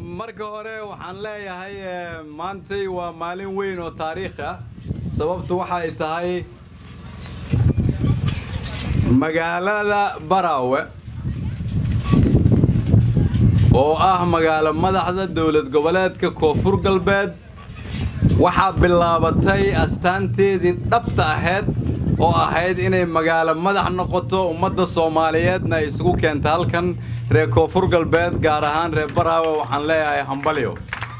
marka hore waxaan leeyahay maantay waa maalin weyn oo taariikh ah sababtu waxa ay tahay magaalada baraawe oo ah magaalo madaxda dowlad goboleedka koonfur galbeed waxaa bilaabatay astaanteedii dhabta ahayd oo ahayd inay magaalo madax noqoto ummadda soomaaliyeedna ay isugu keenta halkan reer koonfur galbeed gaar ahaan reer baraawe waxaan leeyahay hambalyo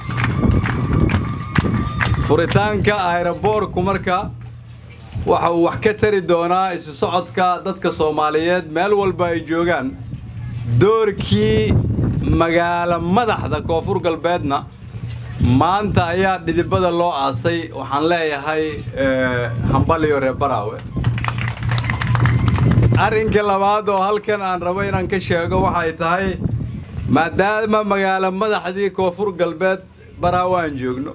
furitaanka ayroboorku marka waxa uu wax ka tari doonaa isu socodka dadka soomaaliyeed meel walba ay joogaan doorkii magaalo madaxda koonfur galbeedna maanta ayaa dhidibada loo aasay waxaan leeyahay hambalyo reer baraawe arrinka labaad oo halkan aan rabo inaan ka sheego waxay tahay maadaama magaalo madaxdii koonfur galbeed baraawe aan joogno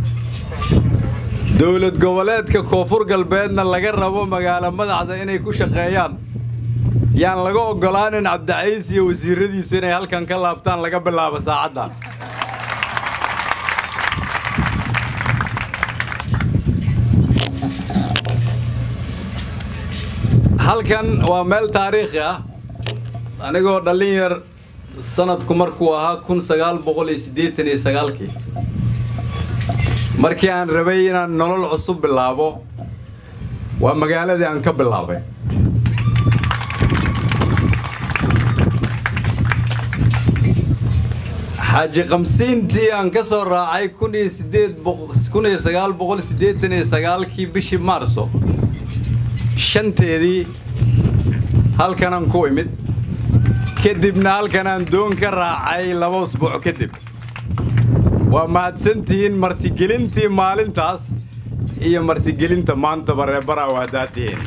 dowlad goboleedka koonfur galbeedna laga rabo magaalo madaxda inay ku shaqeeyaan yaan laga oggolaanin cabdicaiis iyo wasiiradiisu inay halkan ka laabtaan laga bilaabo saacaddan halkan waa meel taariikhi ah anigoo dhallin yar sanadku markuu ahaa kun sagaal boqol iyo siddeetan iyo sagaalkii markii aan rabay inaan nolol cusub bilaabo waa magaaladii aan ka bilaabay xaaji kamsiintii aan ka soo raacay kun iyo sideed kun iyo sagaal boqol siddeetan iyo sagaalkii bishii maarso shanteedii halkanaan ku imid kadibna halkanaan doon ka raacay laba usbuuc kadib waa mahadsantihiin martigelintii maalintaas iyo martigelinta maantaba reer baraawe haddaad tihiin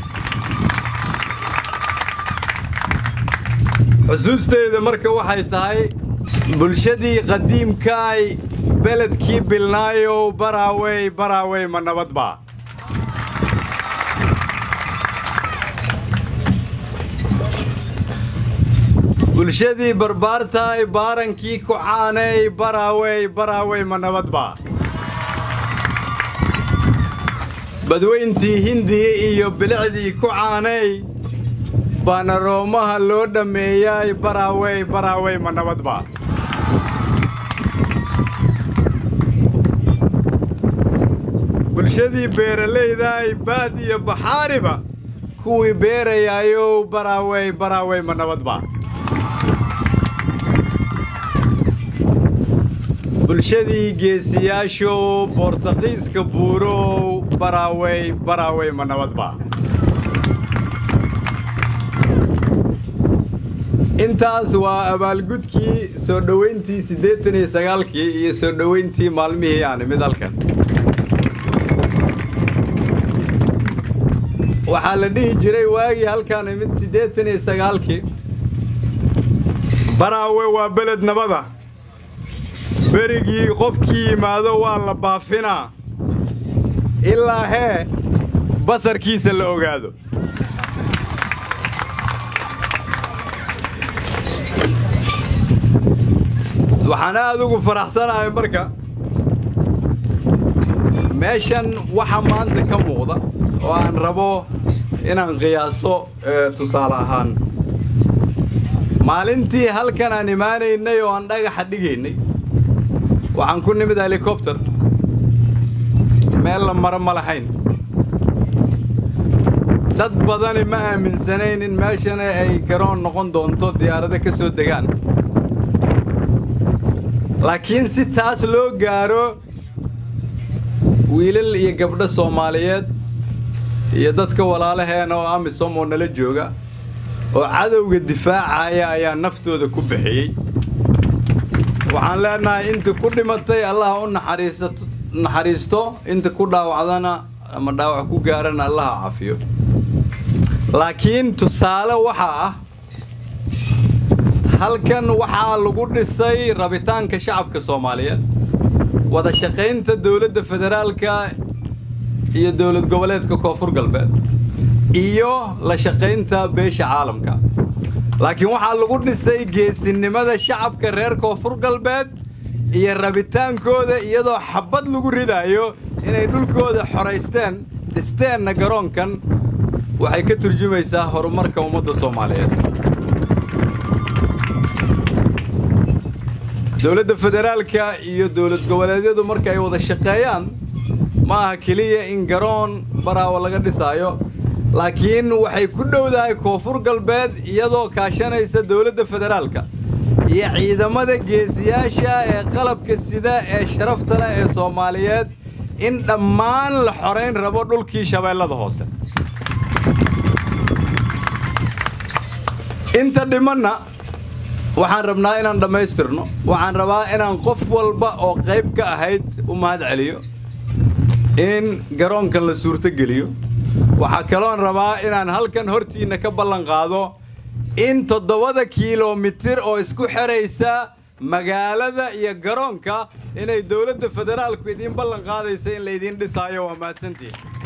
xusuusteyda marka waxay tahay bulshadii qadiimkaay beledkii bilnaayow baraawey baraawey ma nabadbaa bulshadii barbaartaay baarankii ku caanay baraawey baraawey ma nabadbaa badweyntii hindiya iyo bilicdii ku caanay baana roomaha loo dhammeeyay baraawey baraawey ma nabadbaa bulshadii beeralaydaay baad iyo baxaariba kuwii beerayaayow baraawey baraawey ma nabadbaa bulshadii geesiyaashow boortaqiiska buurow baraawey baraawey ma nabadbaa intaas waa abaalgudkii soo dhowayntii siddeetan iyo sagaalkii iyo soo dhowayntii maalmihii aan imid halkan waxaa la dhihi jiray waagii halkaan imid siddeetan iyo sagaalkii baraawe waa beled nabada berigii qofkii yimaado waa la baafinaa ilaa hee basarkiisa la ogaado waxaan aad ugu faraxsanahay marka meeshan waxa maanta ka muuqda oo aan rabo inaan qiyaaso tusaale ahaan maalintii halkan aan imaanaynay oo aan dhagaxa dhigaynay waxaan ku nimid helikobter meel la maro ma lahayn dad badani ma aaminsanayn in meeshana ay garoon noqon doonto diyaarado ka soo degaan laakiin si taas loo gaaro wiilal iyo gabdho soomaaliyeed iyo dadka walaalaheena oo amisom oo nala jooga oo cadowga difaacaya ayaa naftooda ku bixiyey waxaan leenahay inta ku dhimatay allaha u naxariisto inta ku dhaawacdana ama dhaawac ku gaarana allaha cafiyo laakiin tusaale waxaa ah halkan waxaa lagu dhisay rabitaanka shacabka soomaaliyeed wada shaqaynta dowladda federaalka iyo dowlad goboleedka koonfur galbeed iyo la shaqaynta beesha caalamka laakiin waxaa lagu dhisay geesinimada shacabka reer koonfur galbeed iyo rabitaankooda iyadoo xabbad lagu ridaayo inay dhulkooda xoraysteen dhisteenna garoonkan waxay ka turjumaysaa horumarka ummadda soomaaliyeed dowladda federaalka iyo dowlad goboleedyadu marka ay wada shaqeeyaan ma aha keliya in garoon baraawo laga dhisaayo laakiin waxay ku dhowdahay koonfur galbeed iyadoo kaashanaysa dowladda federaalka iyo ciidamada geesiyaasha ee qalabka sida ee sharafta leh ee soomaaliyeed in dhammaan la xorayn rabo dhulkii shabeellada hoose inta dhimanna waxaan rabnaa inaan dhammaystirno waxaan rabaa inaan qof walba oo qayb ka ahayd u mahad celiyo in garoonkan la suurtogeliyo waxaa kaloon rabaa inaan halkan hortiinna ka ballan qaado in toddobada kiilomitir oo isku xidhaysa magaalada iyo garoonka inay dowladda federaalku idiin ballan qaadaysa in laydiin dhisaayo waa mahadsantihin